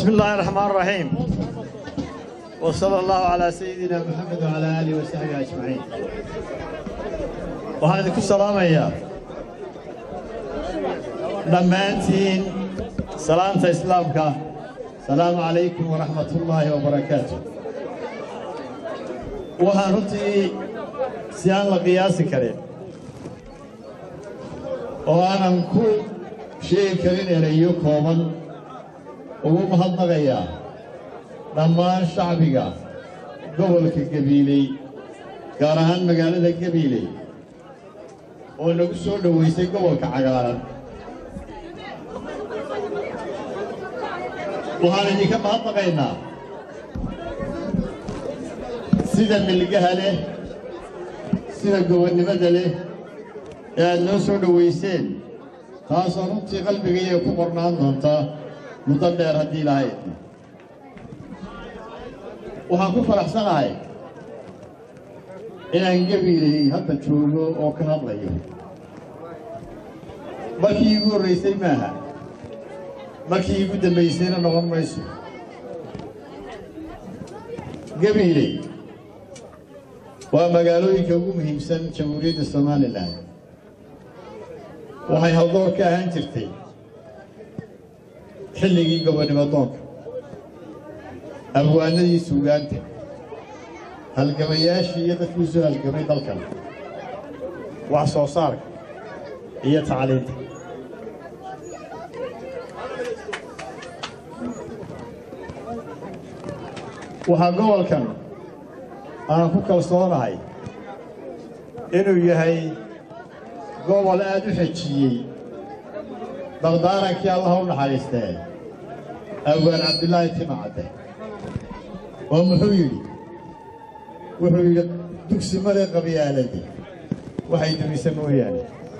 بسم الله الرحمن الرحيم وصلى الله على سيدنا محمد وعلى آله وصحبه أجمعين waxaan idinku salaamayaa dhammaantiin salaanta islaamka asalaamu calaykum waraxmat ullaahi wabarakaatu waxaan runtii si aan la qiyaasi karin oo aanan ku sheegi karin erayo kooban ugu mahadnaqayaa dhammaan shacbiga gobolka gabiiley gaar ahaan magaalada gabiiley oo nagu soo dhowaysay gobolka cagaaran waxaan idinka mahadnaqaynaa sida milgaha leh sida gobonnimada leh ee aad noo soo dhowayseen taasoo runtii qalbigaiya ku qornaan doonta muddo dheer haddii lahayd waxaan ku faraxsanahay inaan gabiilay hadda joogo oo ka hadlayo markii iigu horraysay maaha markii iigu dambaysayna noqon mayso gabiiley waa magaalooyinka ugu muhiimsan jamhuuriyadda somalilan waxay haldoor ka ahaan jirtay xilligii gobonnimo doonka abwaanadii suugaanta halgamayaashii iyo dadkii u soo halgamay dalkan wax soo saarka iyo tacliinta waxaa gobolkan aan ku kalsoonahay inuu yahay gobol aad u xejiyey dardaarankii allaha u naxariistee abwaan cabdilaahi timacadde oo muxuu yidhi wuxuu yidhi dugsi male qabyaaladi waxay dumisa mooyaane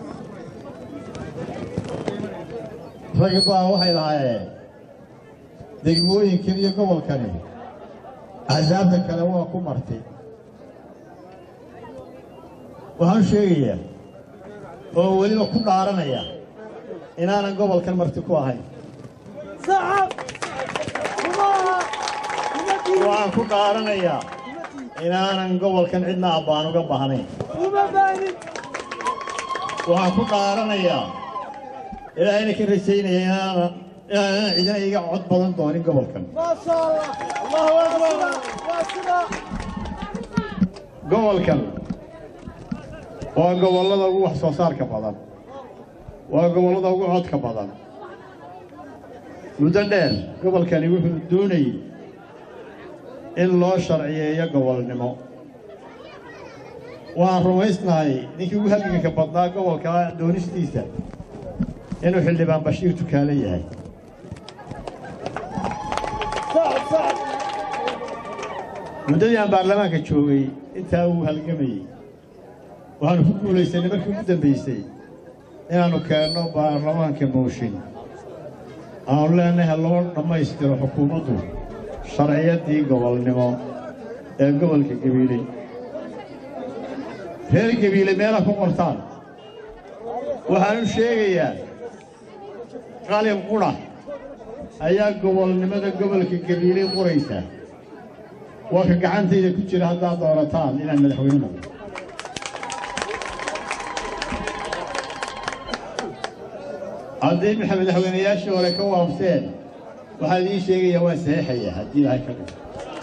rag baa waxay lahaayeen degmooyinkan iyo gobolkani axsaabta kale waa ku martay waxaan sheegayaa oo weliba ku dhaaranaya inaanan gobolkan marti ku ahayn waxaan ku dhaaranayaa inaanan gobolkan cidna abbaan uga baahnayn waxaan ku dhaaranayaa ilaahayna ka rajaynaya inaanan inaanan cidina iga cod badan doonin gobolkan gobolkan waa gobollada ugu wax soo saarka badan waa gobollada ugu codka badan muddo dheer gobolkani wuxuu doonayey in loo sharciyeeyo gobolnimo waxaan rumaysnahay ninkii ugu halganka badnaa gobolka doonistiisa inuu xildhibaan bashiir tukaale yahay muddadii aan baarlamaanka joogay intaa uu halgamayey waxaanu ku guulaysanay markii ugu dambaysay inaannu keenno baarlamaanka mooshin aanu leenahay loo dhammaystiro xukuumaddu sharciyaddii gobolnimo ee gobolka gabiiley reer gabiile meela ku qortaan waxaanu sheegayaa qalin qudha ayaa gobolnimada gobolka gabiiley qoraysa waa ka gacantayda ku jira haddaad doorataan inaan madaxweyne noqdo haddii madaxweynayaashii hore ka waabseen waxaa idiin sheegayaa waan saxiixaya haddii ilahay ka dhigo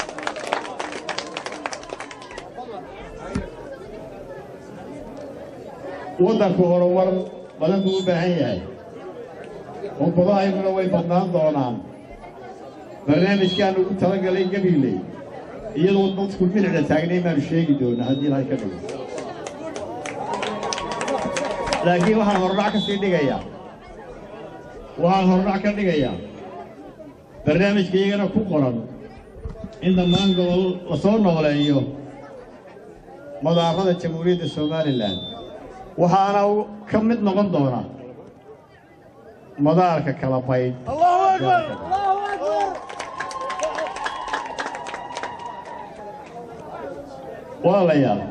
waddanku horumar badan buu u baahan yahay umbadahayguna way badnaan doonaan barnaamijkaan ugu talagalay gabiiley iyadoo dadku bilicda taagnay baanu sheegi doonaa haddii ilahay ka dhigo laakiin waxaan hordhac ka sii dhigayaa waxaan hordhac ka dhigayaa barnaamijka iyagana ku qoran in dhammaan gobol la soo nooleeyo madaarada jamhuuriyadda somalilan waxaana ka mid noqon doona madaarka kala baydh walaalayaal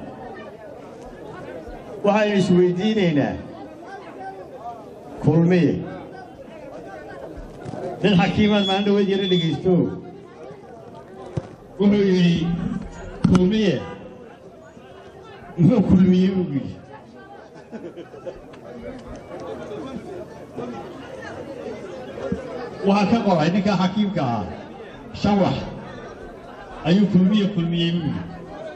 waxaynu isweydiinaynaa kulmiye nin xakiimaad maalin dhaweed yara dhegaysto wuxuu yidhi kulmiye muxuu kulmiyey buu yidhi waxaa ka qoray ninkaa xakiimka ah shawax ayuu kulmiye kulmiyey buu yidhi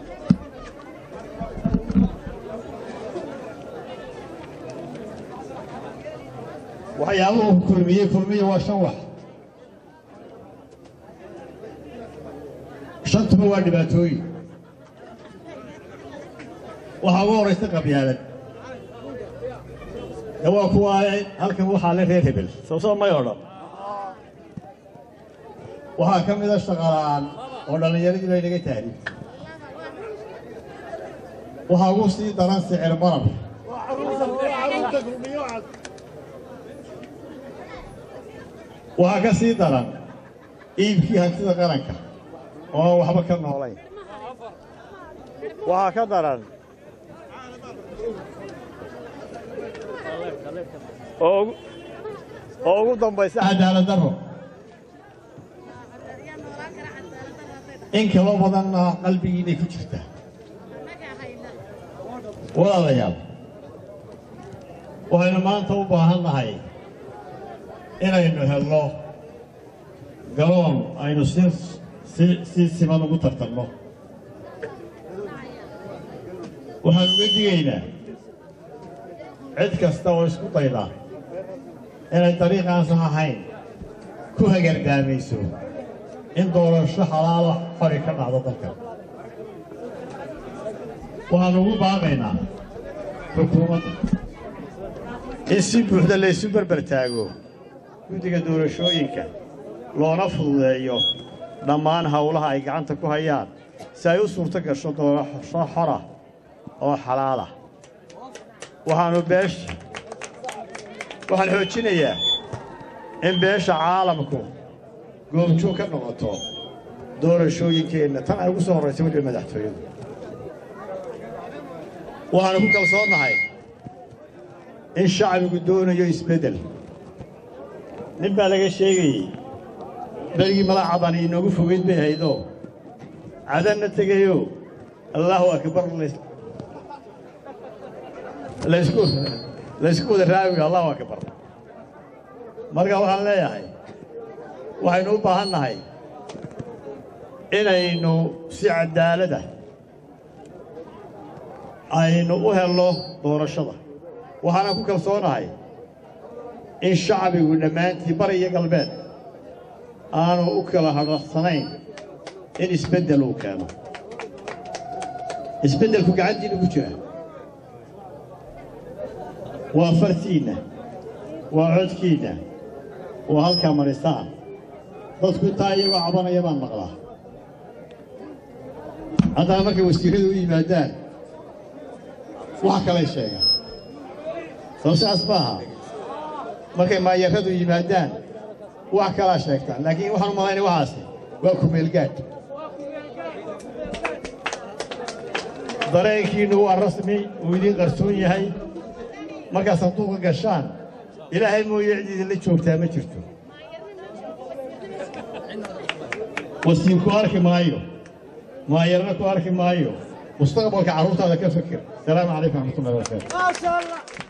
waxyaabuhu kulmiyey kulmiye waa shan wax shantuba waa dhibaatooyin waxaa ugu horaysa qabyaalad de waa kuwa halkan waxaa le reer hebel soo soo may odhan waxaa ka mida shaqalaan oo dhallinyaradii bay naga taariibtay waxaa ugu sii daran sicir barab waxaa ka sii daran iibkii hantida qaranka oo aan waxba ka noolayn waxaa ka daran oo ugu- oo ugu dambaysa cadaalad darro in kaloo badanna qalbigiinay ku jirtaa walaalayaal waxaynu maanta u baahan nahay inaynu helno garoon aynu si si si siman ugu tartanno waxaan uga digaynaa cid kasta oo isku dayda inay dariiqaansan ahayn ku hagargaamayso in doorasho xalaala xori ka dhacdo dalka waxaan ugu baaqaynaa xukuumadda in si buuxda laysu berber taago guddiga doorashooyinka loona fududeeyo dhammaan howlaha ay gacanta ku hayaan si ay u suurto gasho doorasho xora oo xalaala waxaanu beesha waxaan xoojinayaa in beesha caalamku goobjoog ka noqoto doorashooyinkeenna tan ay ugu soo horraysay weliba madaxtooyadu waxaanu ku kalsoonnahay in shacbigu doonayo isbeddel nin baa laga sheegayey berigii mala cadani inoogu fogeyd bay ahaydoo cadanna tegayo allaahu akbar lays- laysku laysku wada raawiga allahu akbar marka waxaan leeyahay waxaynu u baahan nahay inaynu si cadaalada aynu u helno doorashada waxaana ku kalsoonahay in shacbigu dhammaantii bari iyo galbeed aanu u kala hadharsanayn in isbeddel uu keeno isbeddelku gacantiina ku jira waa fartiinna waa codkiinna waa halkaa marisaan dadku intaa iyagoo cabanaya baan maqlaa haddana markay wasiirradu u yimaadaan wax kalay sheegaan soo saas maaha markay maayarradu yimaadaan wax kalaa sheegtaan laakiin waxaan u malaynaya waxaasi waa kumeelgaad dareenkiinnu waa rasmi uu idiin qarsoon yahay markaad sanduuqa gashaan ilaahay mooye cid idinla joogtaa ma jirto wasiir ku arki maayo maayarna ku arki maayo mustaqbalka carruurtaada ka fikir asalaamu calaykum raxmatullahi wabarakaatu